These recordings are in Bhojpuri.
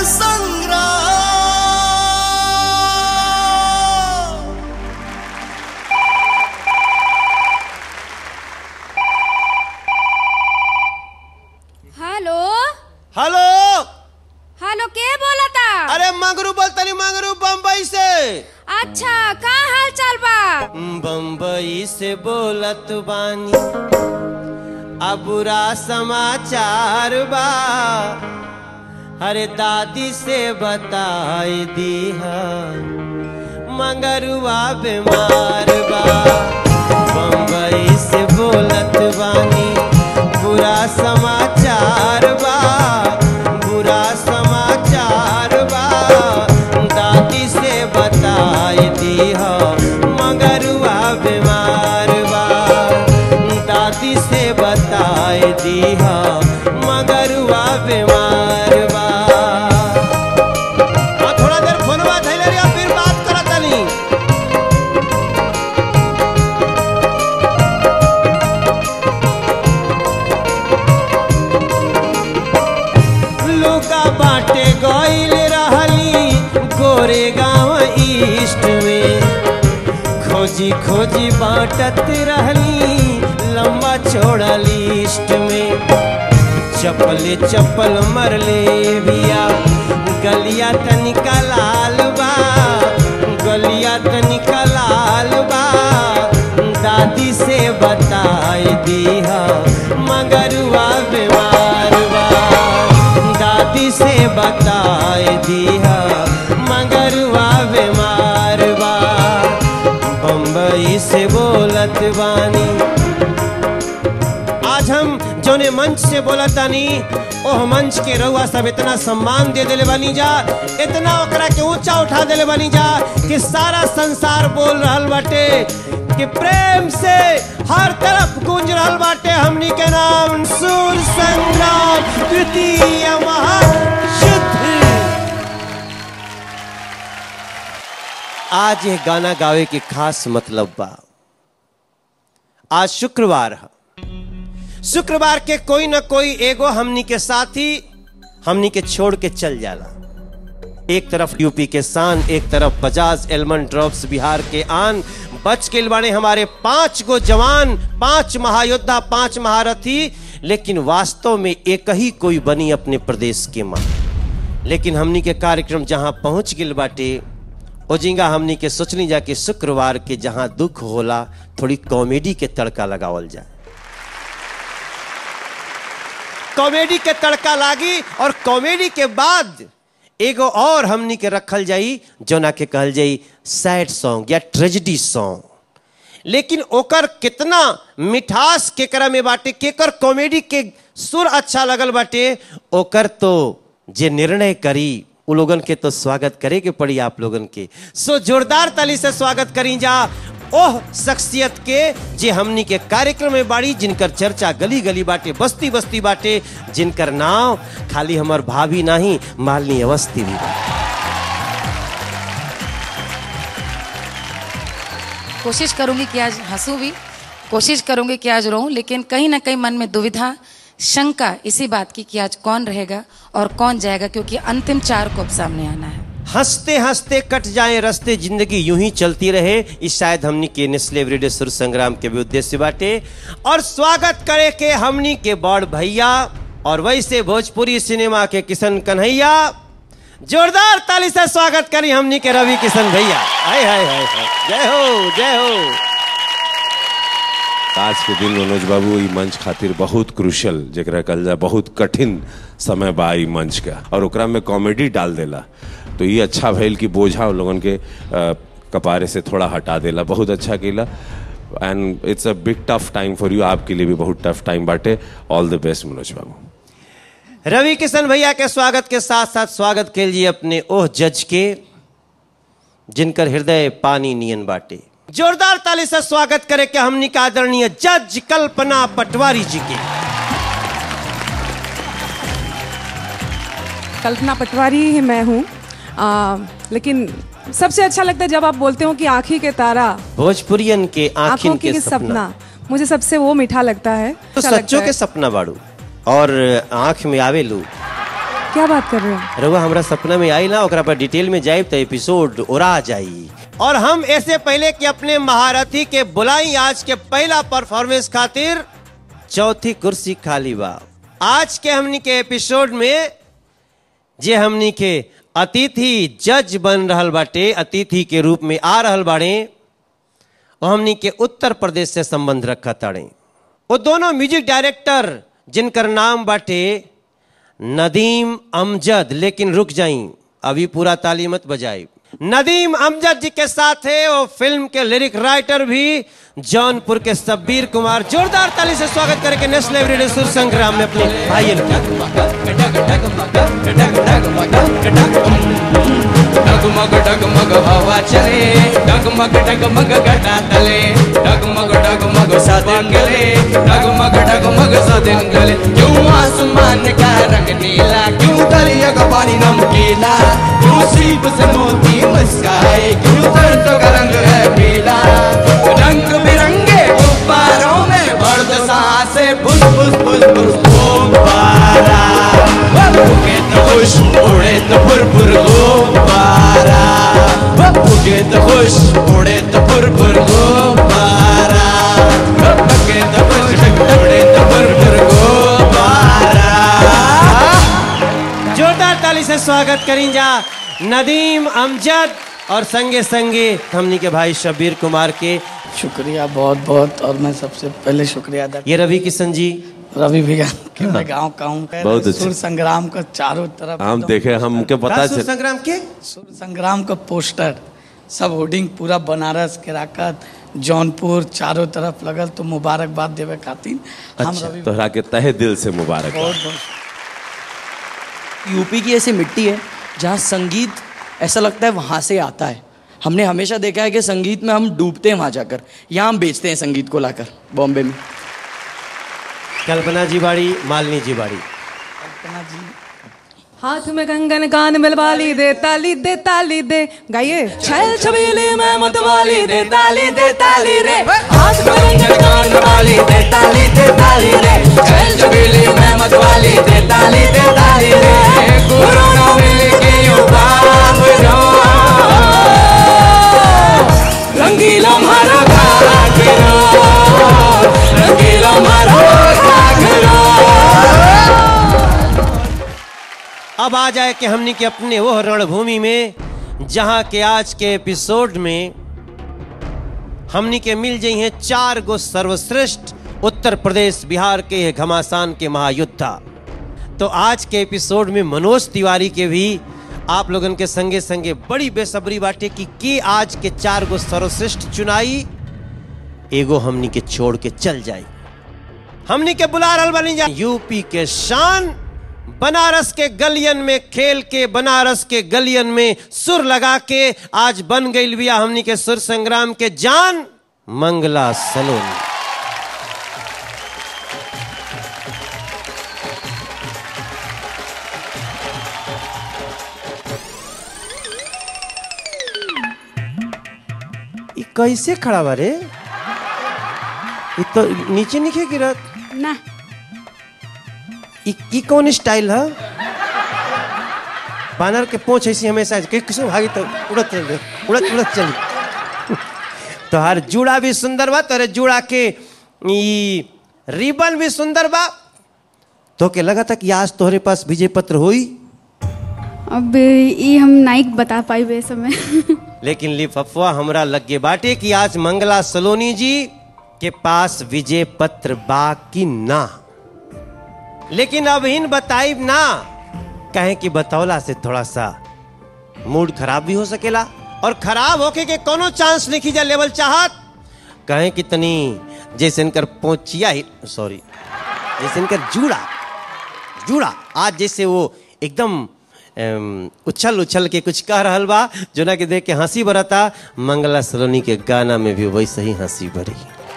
संग्राम हेलो हेलो हेलो के बोलता अरे मंगरू बोलतनी मंगरू बम्बई से अच्छा का हाल चाल बा बम्बई से बोलत बानी अब बुरा समाचार बा अरे दादी से बताई दीहा मंगरुआ बीमार बा बम्बई से बोलत बानी बुरा समाचार बा बुरा समाचार बा दादी से बताई दीहा मंगरुआ बीमार बा दादी से बताई दीहा मगरुआ बीमार बा हाँ, थोड़ा देर फोनवा धैले रहिया फिर बात करत तनी लुका बाटे गइल रहली गोरे गांव ईस्ट में खोजी खोजी बाटत रहली लंबा चौड़ा लिस्ट में चप्पले चप्पल मरले बिया गलिया तनिका लाल बा गलिया तनिका लाल बा दादी से बताई दीहा मगरुआ बीमार बा दादी से बताई दीहा मगरुआ बीमार बा बम्बई से बोलत बानी आज हम जोने मंच से बोलतानी ओह मंच के रउआ सब इतना सम्मान दे देले बानी जा इतना ओकरा के ऊंचा उठा देले बानी जा कि सारा संसार बोल रहल बाटे कि प्रेम से हर तरफ गूंज रहल बाटे हमनी के नाम सूर संग्राम तृतीय महायुद्ध आज ये गाना गावे के खास मतलब बा आज शुक्रवार है शुक्रवार के कोई न कोई एगो हमनी के साथी हमनी के छोड़ के चल जाला एक तरफ यूपी के शान एक तरफ बजाज एलमंड ड्रॉप्स बिहार के आन बच के बाने हमारे पांच गो जवान पांच महायोद्धा पांच महारथी लेकिन वास्तव में एक ही कोई बनी अपने प्रदेश के मां लेकिन हमनी के कार्यक्रम जहां पहुंच गिल बाटे ओजिंगा हमनी के सोचनी जा कि शुक्रवार के जहां दुख होला थोड़ी कॉमेडी के तड़का लगावल जाए कॉमेडी के तड़का लागी और कॉमेडी के बाद एगो और हमनी के रखल जाई जोना के कहल जाई सैड सॉन्ग या ट्रेजिडी सॉन्ग लेकिन ओकर कितना मिठास केकरा में बाटे केकर कॉमेडी के सुर अच्छा लगल बाटे ओकर तो जे निर्णय करी उ लोगन के तो स्वागत करे के पड़ी आप लोगन के सो जोरदार ताली से स्वागत करी जा ओह शख्सियत के जे हमनी के कार्यक्रम में बाड़ी जिनकर चर्चा गली गली बाटे बस्ती बस्ती बाटे जिनकर नाम खाली हमर भाभी नहीं मालनी अवस्थी भी बा कोशिश करूंगी कि आज हंसूं भी कोशिश करूंगी कि आज रोऊं लेकिन कहीं ना कहीं मन में दुविधा शंका इसी बात की कि आज कौन रहेगा और कौन जाएगा क्योंकि अंतिम चार को अब सामने आना है हंसते हंसते कट जाए रस्ते जिंदगी यूं ही चलती रहे इस शायद हमनी के नेस्ले एवरीडे सुर संग्राम के भी उद्देश्य बाटे और स्वागत करे के हमनी के बड़ भैया और वैसे भोजपुरी सिनेमा के किशन कन्हैया जोरदार ताली से स्वागत करी हमनी के रवि किशन भैया हाय हाय हाय हाय जय हो जय हो आज के दिन मनोज बाबू ई मंच खातिर बहुत क्रुशल जरा कल जा बहुत कठिन समय बा ई मंच का और ओकरा में कॉमेडी डाल देला तो ये अच्छा भइल कि बोझा उन लोगन के अ, कपारे से थोड़ा हटा देला बहुत अच्छा केला and it's a big tough time for you आपके लिए भी बहुत टफ टाइम बाटे all the best Manoj Babu Ravi Kishan भैया के स्वागत के साथ साथ स्वागत के लिए अपने ओह जज के जिनकर हृदय पानी नियन बाटे जोरदार ताली से स्वागत करे के हमनी का आदरणीय जज कल्पना पटवारी जी के कल्पना पटवारी ही मैं हूँ आ, लेकिन सबसे अच्छा लगता है जब आप बोलते हो कि आँखी के तारा भोजपुरियन के आंखों आंखिन की के सपना सपना मुझे सबसे वो मीठा लगता है तो अच्छा लगता सच्चों है। के सपना बाड़ू और आंख में आवे लू क्या बात कर रहे हो रउआ हमरा सपना में आई ना ओकरा पर डिटेल में जाए तो एपिसोड उड़ा जाई और हम ऐसे पहले कि अपने महारथी के बुलाई आज के पहला परफॉर्मेंस खातिर चौथी कुर्सी खाली बा आज के हमनी के एपिसोड में जे हमनी के अतिथि जज बन रहल बाटे अतिथि के रूप में आ रहल बाड़े वो हमनी के उत्तर प्रदेश से संबंध रखा ताड़े वो दोनों म्यूजिक डायरेक्टर जिनकर नाम बाटे नदीम अमजद लेकिन रुक जाई अभी पूरा ताली मत बजाई नदीम अमजद जी के साथ है वो फिल्म के लिरिक राइटर भी जौनपुर के सब्बीर कुमार जोरदार ताली से स्वागत करके नेशनल रेडियो सुर संग्राम में अपने भाई डगमग डगमग हवा चले डगमग डगमग घटा तले डगमग डगमग सदिन गले डगमग डगमग सदिन गले क्यों आसमान का रंग नीला क्यों दरिया का पानी नमकीला क्यों सीप से मोती मुस्काए क्यों सरसों का रंग है पीला रंग बिरंगे गुब्बारों में भर दो सांसे फुस फुस फुस फुस गुब्बारा फूके तो खुश उड़े तो फुर फुर गुब्बारा फूके तो खुश उड़े तो फुर फुर गुब्बारा फूके तो खुश उड़े तो फुर फुर गुब्बारा जोरदार ताली से स्वागत करें जा नदीम अमजद और संगे संगे हमनी के भाई शब्बीर कुमार के शुक्रिया बहुत बहुत और मैं सबसे पहले शुक्रिया अदा ये रवि किशन जी रवि भैया के मैं गाँव का हूँ बहुत अच्छे। सुर संग्राम का चारों तरफ हम एकदम देखे हमके पता राष्ट्र चल संग्राम के सुर संग्राम का पोस्टर सब होर्डिंग पूरा बनारस केराकत जौनपुर चारों तरफ लगल तो मुबारकबाद देवे खातिर हम अच्छा, रवि तोहरा के तहे दिल से मुबारक बहुत बहुत यूपी की ऐसी मिट्टी है जहाँ संगीत ऐसा लगता है वहाँ से आता है हमने हमेशा देखा है कि संगीत में हम डूबते हैं वहाँ जाकर यहाँ हम बेचते हैं संगीत को लाकर बॉम्बे में कल्पना जी बाड़ी मालिनी जी बाड़ी कल्पना जी हाथ में कंगन कान में बाली दे ताली दे ताली दे गाइए छैल छबीली में मतवाली दे ताली दे ताली रे हाथ में कंगन कान में बाली दे ताली दे ताली रे चल चबेली में मतवाली दे ताली दे ताली रे गुरु न मिल के यूं बाप रो रंगीला मारा घाघरो रंगीला मारा घाघरो अब आ जाए कि हमनी के अपने वो रणभूमि में जहां के आज के एपिसोड में हमनी के मिल जाई हैं चार गो सर्वश्रेष्ठ उत्तर प्रदेश बिहार के ये घमासान के महायुद्धा तो आज के एपिसोड में मनोज तिवारी के भी आप लोगन के संगे संगे बड़ी बेसब्री बाटे कि के आज के चार गो सर्वश्रेष्ठ चुनाई एगो हमनी के छोड़ के चल जाई हमनी के बुला रहल बनी जा यूपी के शान बनारस के गलियन में खेल के बनारस के गलियन में सुर लगा के आज बन गई बिया हमनी के सुर संग्राम के जान मंगला सलोनी ई कैसे खड़ा बा रे ई तो नीचे नीचे गिरत ना ई ई कौन स्टाइल है बानर के पोंछ ऐसी हमेशा कि किसो भागी तो उड़त चल उड़त उड़त चली तोहार जूड़ा भी सुंदर बा तोरे जूड़ा के ई रिबन भी सुंदर बा तो के लगा था कि आज तोहरे पास विजय पत्र होई अब ये हम नाइक बता पाई बे समय लेकिन लिफाफा हमरा लग गए बाटे कि आज मंगला सलोनी जी के पास विजय पत्र बा कि ना लेकिन अब इन बताइब ना कहें कि बतौला से थोड़ा सा मूड खराब भी हो सकेला और खराब होके के कोनो चांस लिखी जा लेवल चाहत कहें कि तनी जैसे इनकर पोचिया ही सॉरी जैसे इनकर जूड़ा जूड़ा आज जैसे वो एकदम अम, उछल उछल के कुछ कह रहल बा जो ना के देख के हंसी बरता मंगला सलोनी के गाना में भी वैसे ही हंसी भरी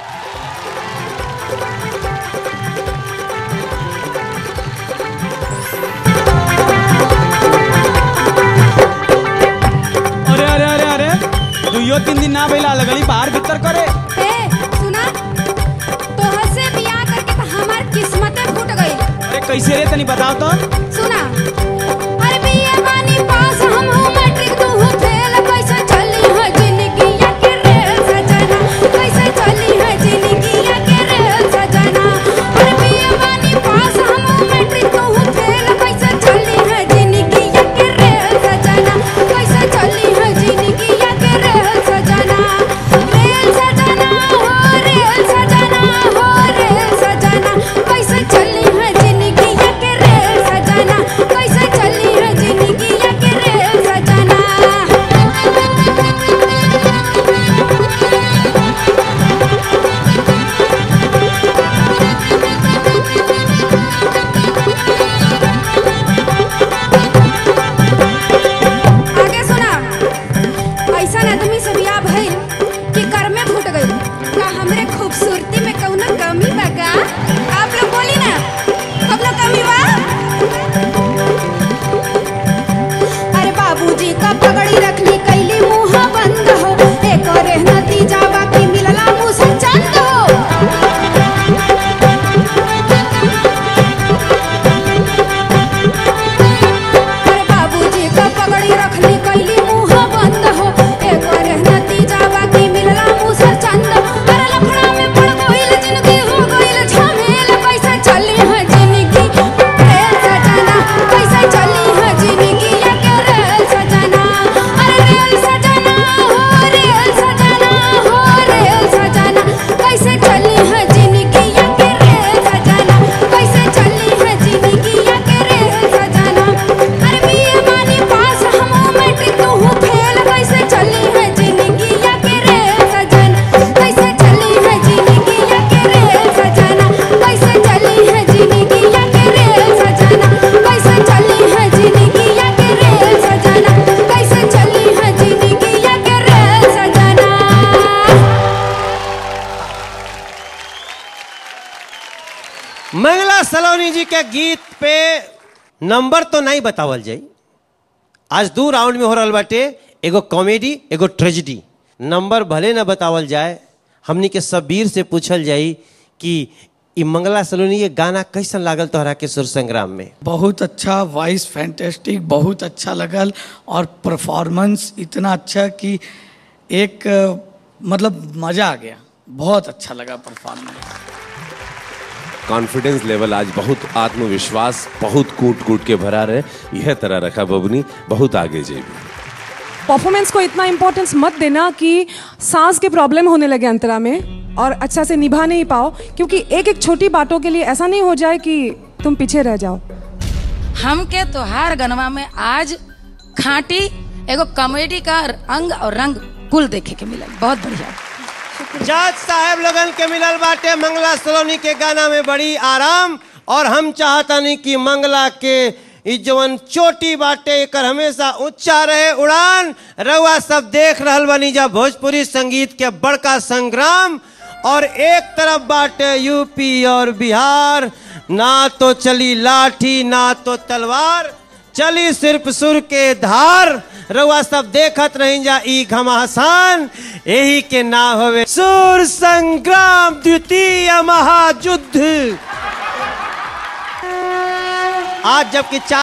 अरे अरे अरे अरे दुइयो तीन दिन ना भइला लगली बाहर भीतर करे ए सुना तोहर से बियाह करके तो हमार किस्मते फूट गई अरे कैसे रे तनी बताओ तो सुना का पगड़ी रखली कैली मुंह बंद हो एक रे नतीजा बाकी मिलला मुंह से चंद हो अरे बाबूजी का पगड़ी रखली कैली मुंह बंद हो एक रे नतीजा बाकी मिलला मुंह से चंद अरे लफड़ा में पड़ गइल जिंदगी हो गइल झमेल कैसे चली है जिंदगी रे सजना कैसे चली है जिंदगी या के रे सजना अरे रेल सजना हो रेल सजना हो रेल सजना कैसे चली है जिंदगी या के रे सजना कैसे चली है जिंदगी या के रे सजना अरे बीए मानी पास हम मैट्रिक तू हूँ फेल कैसे चली है जिंदगी या के रे सजना कैसे चली है जिंदगी या के रे सजना कैसे चली है जिंदगी या के रे सजना कैसे चली है जिंदगी या के रे सजना कैसे चली है जिंदगी या के रे सजना मंगला सलोनी जी के गीत पे नंबर तो नहीं बतावल जाई आज दो राउंड में हो रहल बाटे एगो कॉमेडी एगो ट्रेजिडी नंबर भले ना बतावल जाए हमनी के सबीर से पूछल जाई कि ई मंगला सलोनी के गाना कैसन लागल तोहरा के सुर संग्राम में बहुत अच्छा वॉइस फैंटेस्टिक बहुत अच्छा लगल और परफॉर्मेंस इतना अच्छा कि एक अ, मतलब मज़ा आ गया बहुत अच्छा लगा परफॉर्मेंस कॉन्फिडेंस लेवल आज बहुत आत्मविश्वास बहुत कूट कूट के भरा रहे यह तरह रखा बबनी बहुत आगे जेबी परफॉर्मेंस को इतना इम्पोर्टेंस मत देना कि सांस के प्रॉब्लम होने लगे अंतरा में और अच्छा से निभा नहीं पाओ क्योंकि एक एक छोटी बातों के लिए ऐसा नहीं हो जाए कि तुम पीछे रह जाओ हमके तोहार गनवा में आज खांटी एगो कॉमेडी का अंग और रंग कुल देखे के मिलल बहुत बढ़िया जज साहब लगन के मिलल बाटे मंगला सलोनी के गाना में बड़ी आराम और हम चाहतानी कि मंगला के ई जवन चोटी बाटे एकर हमेशा ऊंचा रहे उड़ान रउआ सब देख रहल बनी जा भोजपुरी संगीत के बड़का संग्राम और एक तरफ बाटे यूपी और बिहार ना तो चली लाठी ना तो तलवार चली सिर्फ सुर के धार रउआ सब देखत रही जा ई घमासान यही के ना होवे सुर संग्राम द्वितीय महायुद्ध आज जबकि चार